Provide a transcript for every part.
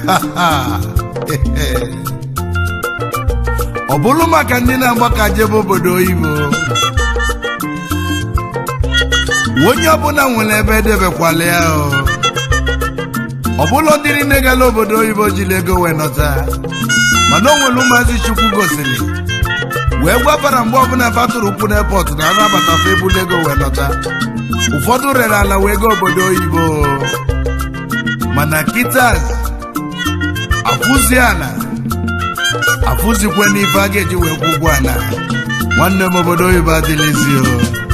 ọ bụrụ maka ndị na-agbaka jebe obodo oyibo onye ọbụla nwere ebe edebekwala ya o ọ bụla ndị niile gara obodo oyibo jiri ego wee nọta mana o nwere ụmụazị chukwu gosiri wee gwabara mgbe ọbụla fatụrụ ukwu n'epọt na anabatafa ebulu ego wee nọta ụfọdụ rere ala wee gaa obodo oyibo mana kịta afụzi ala afụzikwe n'ife a ga-eji wee kwụ ụgwọ ala nwanne m obodo oyibo adịlịzi o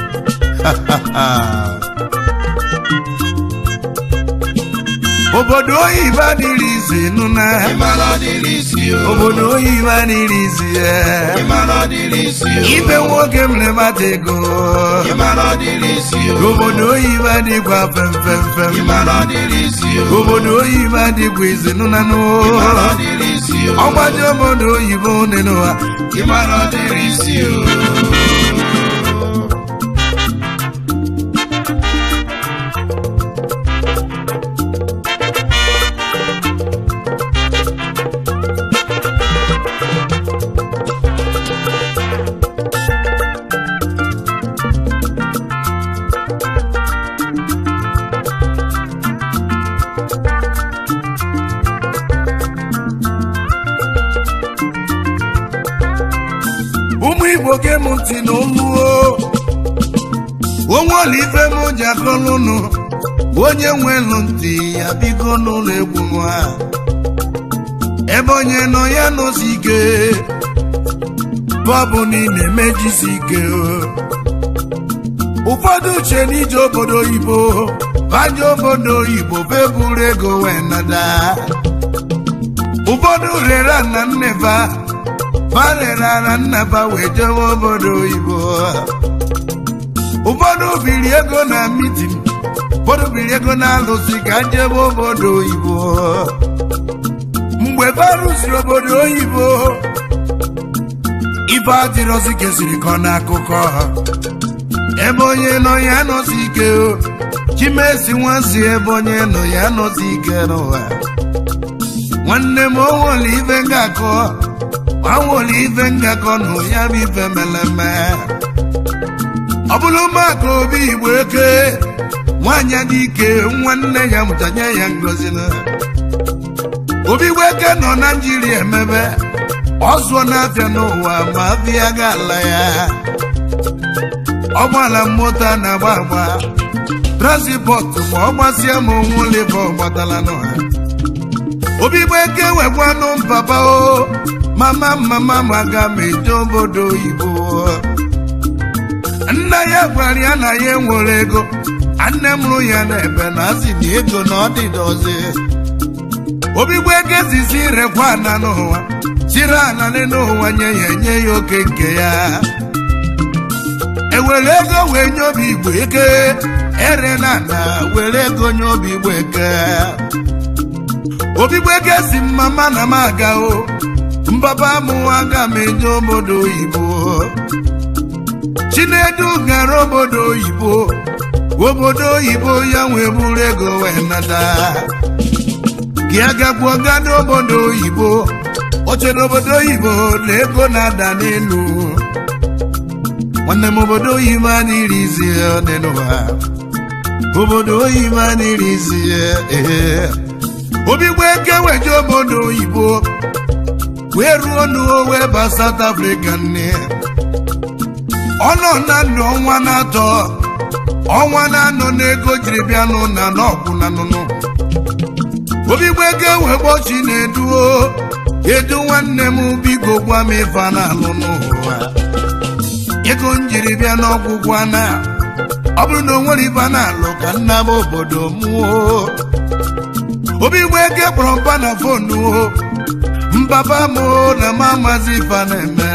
obodo oyibo adịrị izi nụna ịmara ọdịrị isi o obodo oyibo adịrị izi ya ịmara ọdịrị isi o ibe nwoke mere mata ego ịmara ọdịrị isi o obodo oyibo adịkwa femfemfem ịmara ọdịrị isi o obodo oyibo adịkwa izi nụnanụ ịmara ọdịrị isi o ọgbaji obodo oyibo nenụwa ịmara ọdịrị isi o ụmụ igbo ge m ntị n'oluo onwe ọla ife m ji akọlụnụ onye nwelu ntị ya bigo n'ụlọ egwu nwa ebe onye nọ ya nọsi ike bọbụ na ị na-emejisi ike ụfọdụ uche n'ije obodo oyibo baje obodo oyibo beburu ego wee nada ụfọdụ rere na nnefa barere ara nnaba wee jewe obodo oyibo ụfọdụ biri ego na mitin ụfọdụ biri ego na alụsị ka jebe obodo oyibo mgbe barụsiri obodo oyibo ife adịrọzi kesiri ka ọ na-akụkọ ebe onye nọ ya nọzi ike o chimesi nwazi ebe onye nọ ya nọzi ike n'ụwa nwanne m onwere ife ngakọ anwụrụ ife ngakọ nụ ya bụ ife meleme ọ bụrụ maka obi igbo eke nwaanyị dị ike nwanne ya mụtanye ya ngozi na obi igbo eke nọ na njiria emebe ọ zụọ n'afịa n'ụwa ma afịa ga-ala ya ọgbala moto a na-agba agba transpọtụ ma ọ gbasịa ma onwe ụlọ ife ọ gbatala n'ụha obi igbo eke wekwanụ mpapa o mama mama maga m eje obodo oyibo nna ya gwara ya na ya enwere ego nne mụrụ ya na-ebe na asị na ego na ọdịdozi obigbo ego zizi rekwa ana n'ụwa chiri ananị n'ụwa nye ya enye ya oke nke ya ewere ego wee nye obi igbo eke ere na ana were ego nye obi igbo eke obigbo eke si mama na m aga o mbaba mụ aga m eje obodo oyibo chinedu gara obodo oyibo obodo oyibo ya nwee buru ego wee nata gị agagbuo ga n'obodo oyibo oche n'obodo oyibo na ego na-ada n'elu nwanne m obodo oyibo adịrị izi dị n'ụwa obodo oyibo adịrị izi ee obigbo eke weje obodo oyibo wee ruo n'owe ba South Africa nne ọ nọ na ndụ ọnwa na-atọ ọnwa na-anọ n'ego jiri bịa n'ụna n'ọkwụ na nụnụ obigbo ego wee gbochi na-eduo edu nwanne m biko gwa m ife a na-alụ n'ụwa ego m jiri bịa n'ọgwụgwọ na ọ bụrụ na o nwere ife a na-alụ ka nna m obodo mụọ obigbo ego kpọrọ mba na fonu mbaba m na m amazi ife a na-eme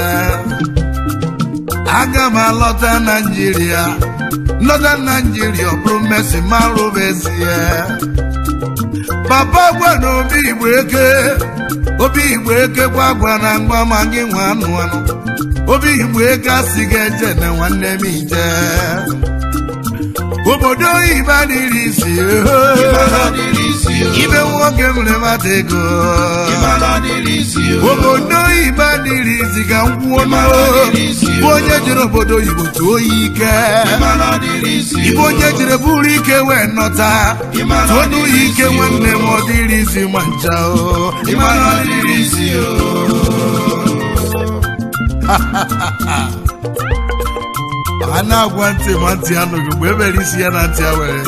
aga m alọta naijiria nlọta naijiria ọ bụrụ mmesi marụba ezie papa gwa na obi igbo eke obi igbo eke gwa gwa na mgba ma gị nwa anụ anụ obi igbo eke asị gị eje na nwanne m ije obodo oyibo adịrị isi ịmara ọdịrị isi o ibe nwoke mere mmadụ ego ịmara ọ dịrị isi o obodo oyibo adịrị izi ka m kwuo n'o bụ onye jere obodo oyibo tụọ ya ike ịmara ọ dịrị isi ibe onye jere buru ike wee nọta tụọ n'u ya ike nwanne m ọ dịrị izi ma ncha o ịmara ọ dịrị isi o a na-agwa ntị ma ntị anụghị mgbe emere isi ya na ntị a were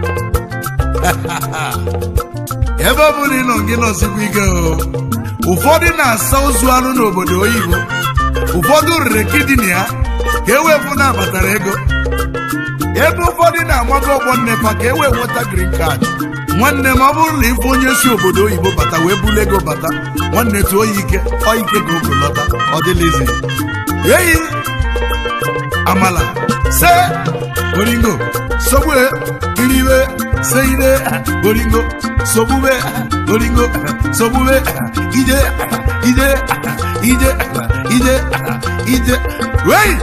ebe ọ bụla ị nọ gị nọsikwa ike o ụfọdụ na-asa ozu anụ n'obodo oyibo ụfọdụ rere kidini ya ka e wee fụ na abatara ego ebe ụfọdụ na-amago ọgbọ nnepa ka e wee nweta green card nwanne m ọ bụrụ na ife onye si obodo oyibo bata wee bulu ego bata nwanne tụọ ya ike ọ ike ka ogo lọta ọ dịlizi eyi amala se oringo sogbe kiribe seide oringo sogbube oringo sogbube ije ije ije ije ije wei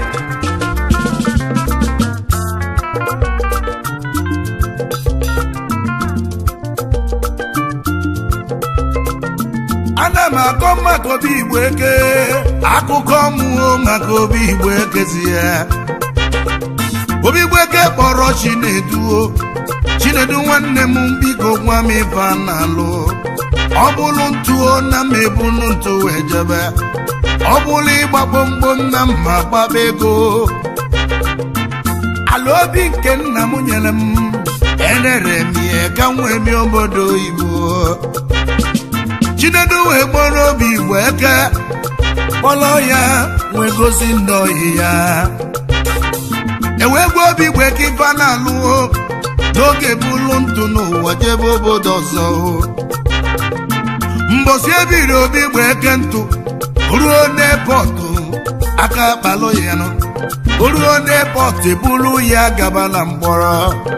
ana m akọ maka obi igbo eke akụkọ mmụọ maka obi igbo ekezi ya obi igbo eke kpọrọ chineduo chinedu nwanne m biko gwa m ife a na-alụ ọ bụrụ ntụo na m ebunu ntụ wee jebe ọ bụrụ ịgba gbomgbom na mma gbaba ego ala obi nke nna m nyere m enere m ihe ka m wee mie obodo oyibo chinedu wee kpọrọ obi igbo eke kpọrọ ya wee gosi ndị ohi ya ewee gwa obi igbo eke ife a na-alụo n'oge bụrụ ntụ n'ụwa jebe obodo ọzọ mbosi ebiri obi igbo eke ntụ ruo n'epọtụ aka kpalụ ya nụ ruo n'epọtụ eburu ya gaba na mgbọrọ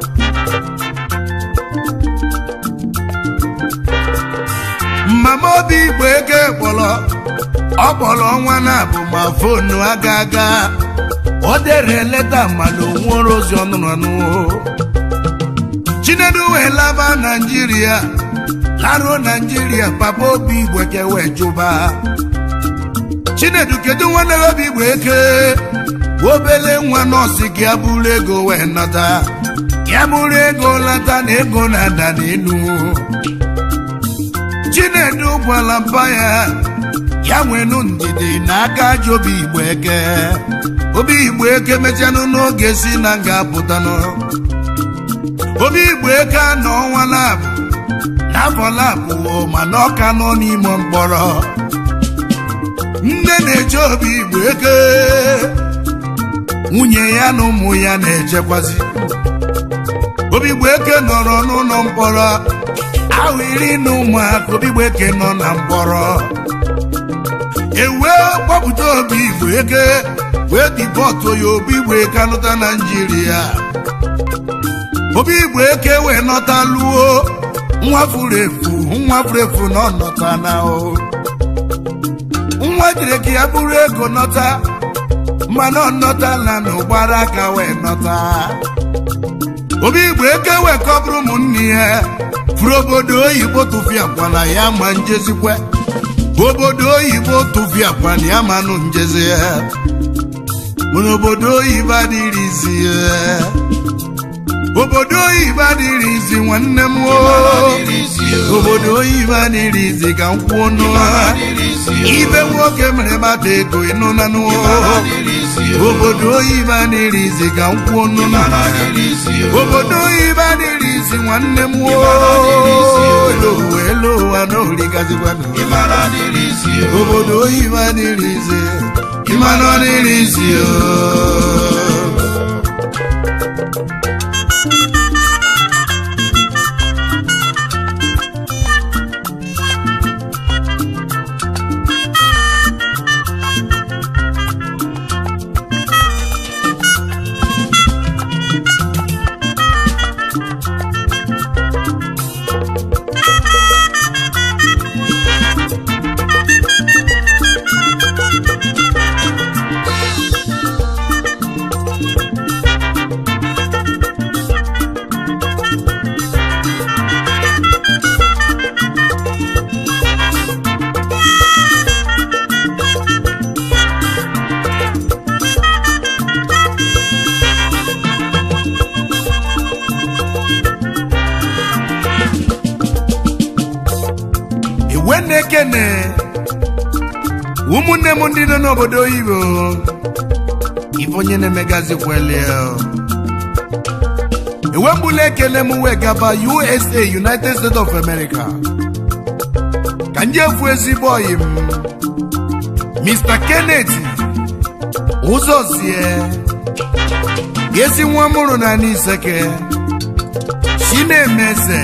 mama obi igbo ego kpọrọ ọ kpọrọ ọnwa na-abụ ma fonu aga aga o dere leta mana onwere ozi ọnụnọnụ chinedu wee laba naijiria laruo naijiria papa obi igbo ke wee jụba chinedu kedu nwanne gị obi igbo eke obele nwa nọọsụ gị abụrụ ego wee nata ya bụrụ ego lata na ego na-ada n'elu chinedu gwara mpa ya ya nwenu ndidi na aka aja obi igbo eke obi igbo eke mechanụ n'oge si na nga apụtanụ obi igbo eke anọ ọnwa labụ n'afọ labụ mana ọka nọ n'ime mkpọrọ nne na-eche obi igbo eke nwunye ya na ụmụ ya na-echekwazi obi igbo eke nọrọ n'ụlọ mkpọrọ ahụ iri na ụmụaka obi igbo eke nọ na mkpọrọ ewee gbapụta obi igbo eke wee dipọtụ ya obi igbo eke anụta naijiria obi igbo eke wee nọta luo nwa furu efu nwa furu efu na ọnọta na o nwa jiri ka ya bụrụ ego nọta mana ọ nọtala na ụgbara aka wee nọta obi igbo eke wee kọbụrụ ụmụnne ya furu obodo oyibo tụfiakwana ya ma njezikwe obodo oyibo tụfiakwana ya manụ njezi ya mana obodo oyibo adịrịzi ya obodo oyibo adịrịzi nwanne m o obodo oyibo adịrịzi ka m kwuo n'ụwa ibe nwoke mere mmadụ ego ịnụ na n'ụwa obodo oyibo adịrịzi ka m kwuo n'ụwa obodo oyibo adịrịzi nwanne m o elu ụwa elu ụwa na origazikwa obodo oyibo adịrịzi ịmana ọ dịrịzi o wee na-ekene ụmụnne m ndị nọ n'obodo oyibo ife onye na-emegazikwele ewembula ekele m wee gaba usa united states of america ka ndị efu ezigbo oyi m mr kenneth ụzọzie ezi nwa mụrụ na n'iseke chinemeze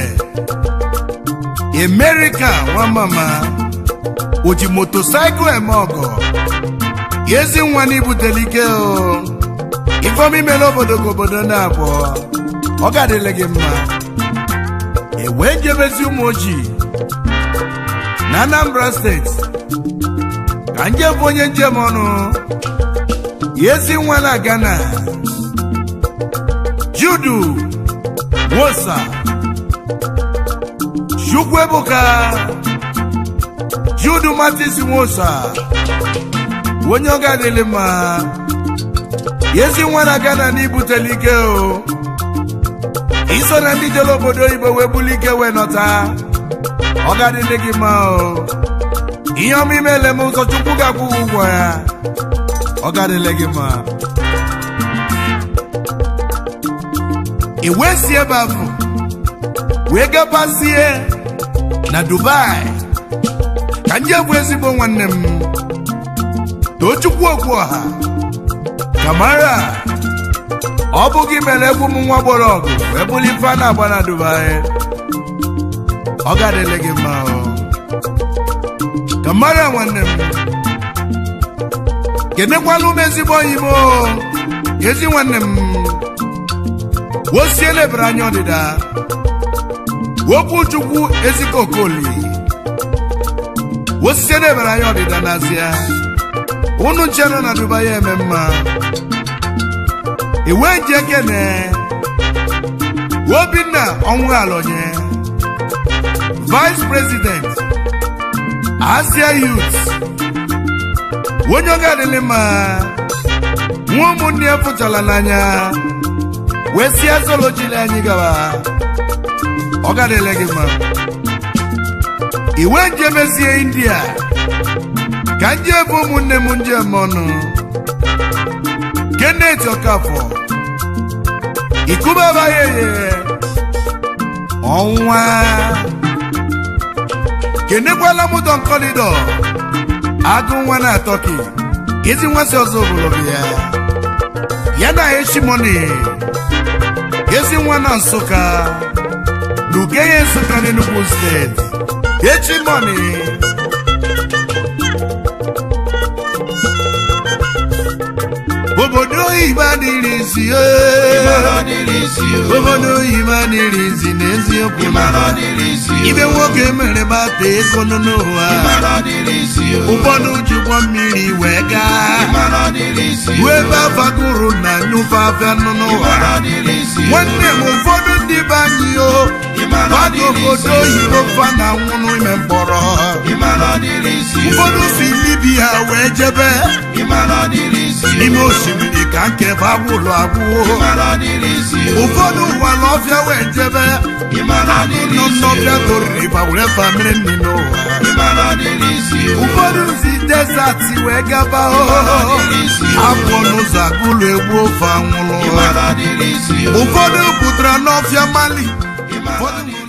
amerika nwamama o ji motosaịkụl eme ọgọ ezi nwa n'ibutele ike o ifeọma imele obodo ka obodo na-abụọ ọ ga-adịle gị mma ewee njebezi ụmụ ojii na anambra steeti ka njem bụ onye njem ọnụ ezi nwa na ghana judu wosa chukwuebuka judu matis wosa onye ọ ga-adịlị mma ezi nwa na ghana n'ibutele ike o iso na ndị jere obodo oyibo wee buli ike wee nọta ọ ga-adịlị gị mma o ihe ọma imele m ụzọ chukwu ga-akwụ gị ụgwọ ya ọ ga-adịlị gị mma i wee si ebe ahụ wee gabazie na dubai ka nje bụ ezigbo nwanne m tochukwu okwu ọha kamara ọ bụ gị mere egwu m nwa gbọrọ ọgụ wee bụrụ ife a na-agba na dubai ọ ga-adịlị gị mma o kamara nwanne m kenekwala ụmụ ezigbo enyi m ezi nwanne m wosie lebere anya ọdịda wokwu chukwu ezigbo okoli wosie lebere anya ọdịda n'azịa unu nche nọ na dubai eme mma iwe ji ekene obinna ọnwụ alonye vice president asia youth onye ọ ga-adịlị mma nwa ụmụnne ya fụchala n'anya wee si azolojili anyị gawa ọ ga-adịlị gị mma iwe njemezie india ka nje ebe ụmụnne m njem ọnụ kenneth ọkafọ ikubabayeye ọnwa kenekwala m don kọlidọ agụ nwa na atọki ezi nwa si ọzọ obodo ya ya na eshimoni ezi nwa na nsụka na ugeye nsụka n'enugwu steeti echimoni obodo oyibo adịrị isi obodo oyibo adịrị isi n'eziokwu ibe nwoke mere gbata ego nọ n'ụwa ụfọdụ ji ụgbọ mmiri wee gaa ruo ebe afagoro na nyụfe afịa nọ n'ụwa nwanne m ụfọdụ ndị be anyị o mmadụ obodo oyibo fa na nwụrụ ime mkpọrọ ụfọdụ si libia wee jebe n'ime osimiri ka nkebe agwụlụ agwụwo ụfọdụ ụwa n'ọfịa wee jebe nọ n'ọfịa toririba were fa mmiri nri n'ụwa ụfọdụ si desert wee gaba apụọ n'ụzọ agụlụ egbu ofe anwụlụ ụfọdụ pụtara n'ọfịa mali ụfọdụ